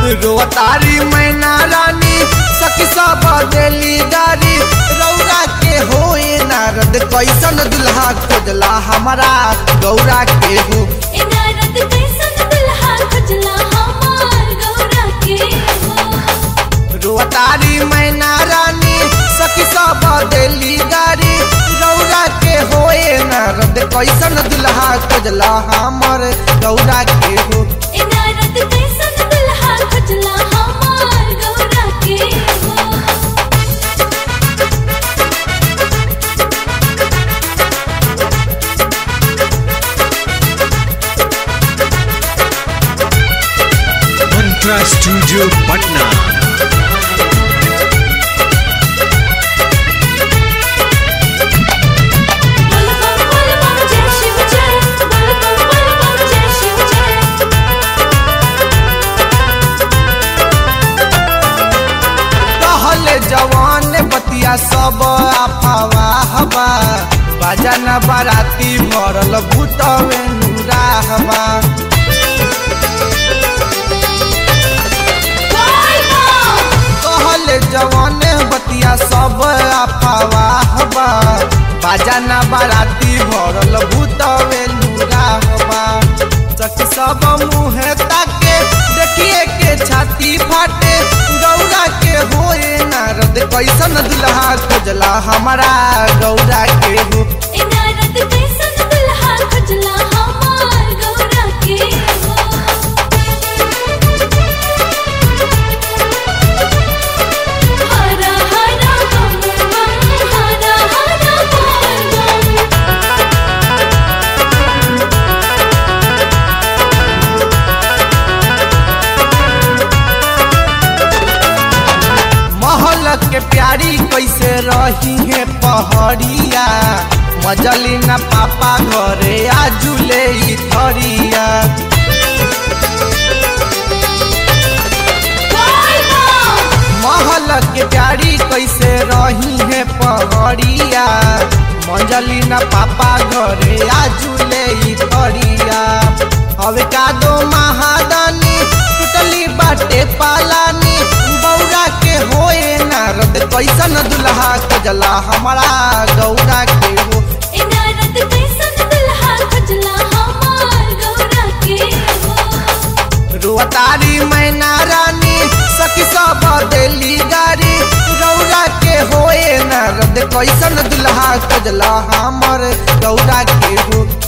रोतारी मैना रानी सखी सब देली गारी रौरा के होए नारद कैसन दुल्हा खोजला हमारा गौरा के हो ए नारद कैसन दुल्हा खोजला हमार गौरा के हो रोतारी मैना रानी सखी सब देली गारी रौरा के होए नारद कैसन दुल्हा खोजला हमर गौरा के हो ए नारद कैसन दुल्हा खोजला हमार गौरा के हो मंत्रा स्टूडियो पटना बोल बम बोल बम जय शिव जय बोल बम बोल बम जय शिव जय कहल जवान बतिया सब आफावा हवा बाजन बाराती भरल भूतवे नूरा हवा बोल बम कहल जवान बतिया सब आफावा हवा बाजन बाराती भरल भूतवे नूरा हवा सखी सब मुँह ताके देखिए के छाती फाटे गौरा के होए नारद कैसन दुल्हा खोजला हमारा गौरा के हो ए नारद कैसन दुल्हा खोजला हमार गौरा के हो हरा हरा बम बम हरा हरा बोल बम महल के प्यारी कैसे रही है पहड़िया मजली न पापा घरे आजुले ई थरिया बोल बम महल के प्यारी कैसे रही है पहड़िया मजली न पापा घरे आजुले ई थरिया हवे का दो महादानी टूटली बाटे पालानी बौरा के होए नारद कैसन दुल्हा खोजला हमारा गौरा के हो ए नारद कैसन दुल्हा खोजला हमार गौरा के हो रोतारी मैना रानी सखी सब देली गारी गौरा के होए नारद कैसन दुल्हा खोजला हमर गौरा के हो